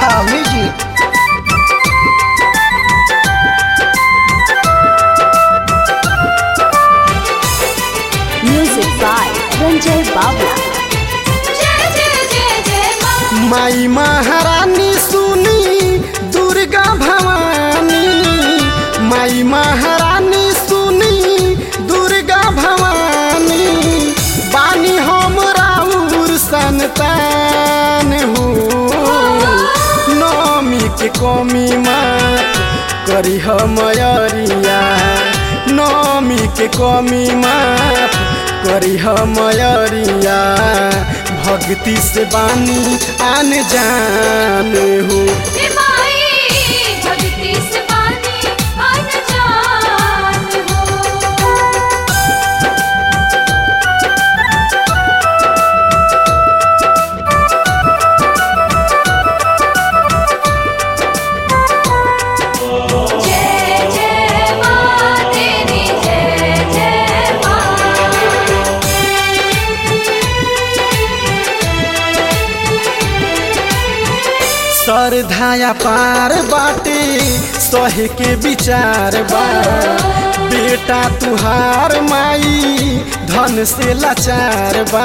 Love Music. Music by Ranjay Babla. जय जय जय जय माँ माई महारानी सुनी दुर्गा भवानी माई महारानी सुनी दुर्गा भवानी बानी हम राउर संतान हो नौमी के कमी मात करी मयरिया नौमी के कमी मात करी मयरिया भक्ति से बानी आन जान हो हे माई भक्ति से पानी अनजान हो जय जय माँ तेरी जय जय माँ सरधाया पार बाटे सहे के विचार बा बेटा तुहार माई धन से लाचार बा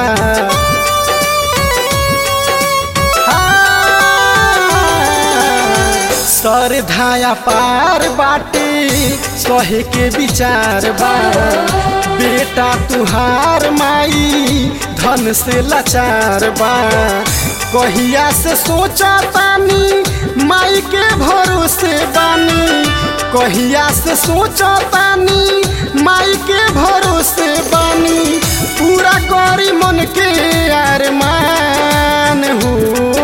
हाँ, सरधाया पार बाटे सहे के विचार बा बेटा तुहार माई धन से लाचार बा कहिया से सोचा तानी माई के भरोसे बानी कहिया से सोचा तानी माई के भरोसे बानी पूरा करी मन के अरमान हो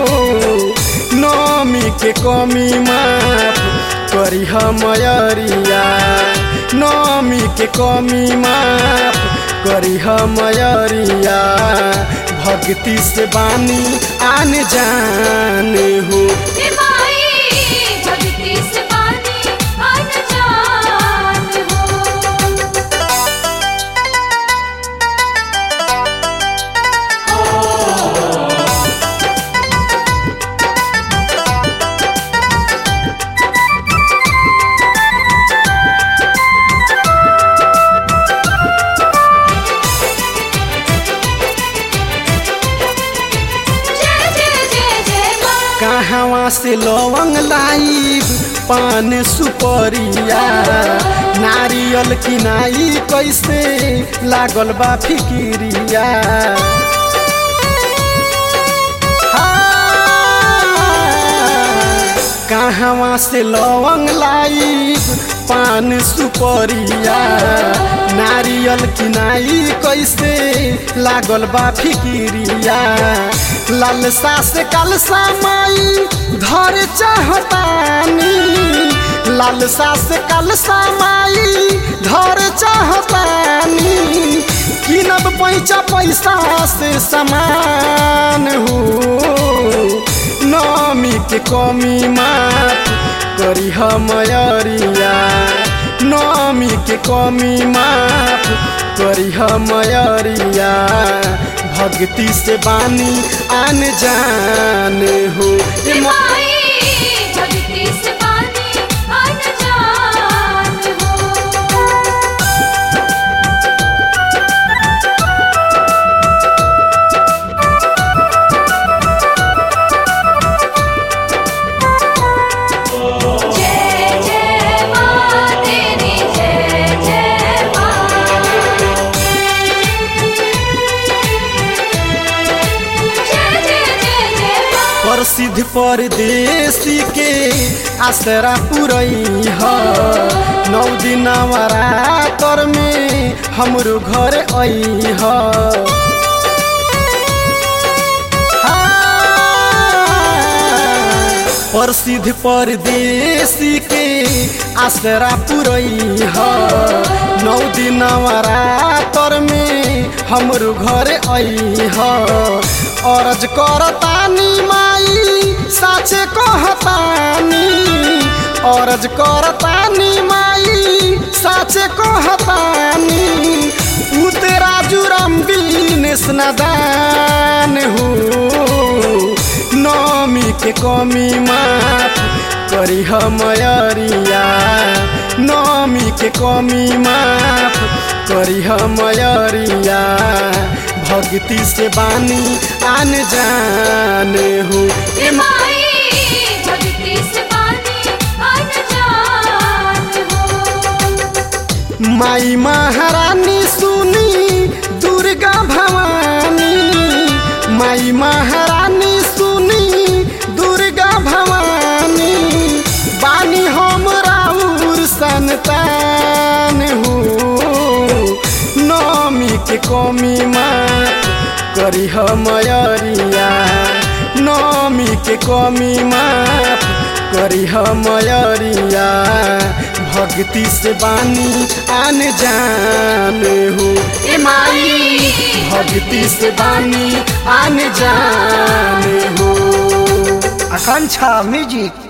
नौमी के कमी माफ करी मयरिया नौमी के कमी माफ करी मयरिया भक्ति से बानी आन जान हो हे माई भक्ति से पानी अनजान हो जय जय जय जय माँ कहवा से लवंग लाई पान सुपरिया नारियल किनाई कैसे लागल बा फिकिरिया हाँ, कहवा से लवंग लाई पान सुपरिया नारियल किनाई कैसे लागल बा फिकिरिया लालसा से कलसा माई धर चाहतानी लालसा से कलसा माई धर चाहतानी किनब पैसा पैसा से समान हो नौमी के कमी माफ करी मयरिया नौमी के कमी माफ करी मयरिया भक्ति से बानी आन जान हो हे ए मा- माई भक्ति से पानी अनजान हो जय जय माँ तेरी जय जय माँ जय जय जय जय माँ प्रसिद्ध परदेसी के आसरा पुरई ह नौ दिन नवरातर में हमरो घर आई ह हाँ, प्रसिद्ध परदेसी के आसरा पुरई ह नौ दिन नवरातर में हमरो घर आई ह अरज करतानी माई साचे कहतानी अरज करतानी माई साचे कहतानी उते राजू राम बिनेश नदान हो नौमी के कमी माफ करी मयरिया नमी के कमी माफ करी मयरिया भक्ति से बानी आन जान हो ए माई भक्ति से पानी अनजान हो माई महारानी सुनी दुर्गा भवानी माई महारानी सुनी दुर्गा भवानी बानी हम राउर संतान हो नमी के कमी माफ करी मयरिया नमी के कमी माफ करी मयरिया भक्ति से बानी आन जान हो ए माई भक्ति से बानी आन जान हो आकांक्षा म्यूजिक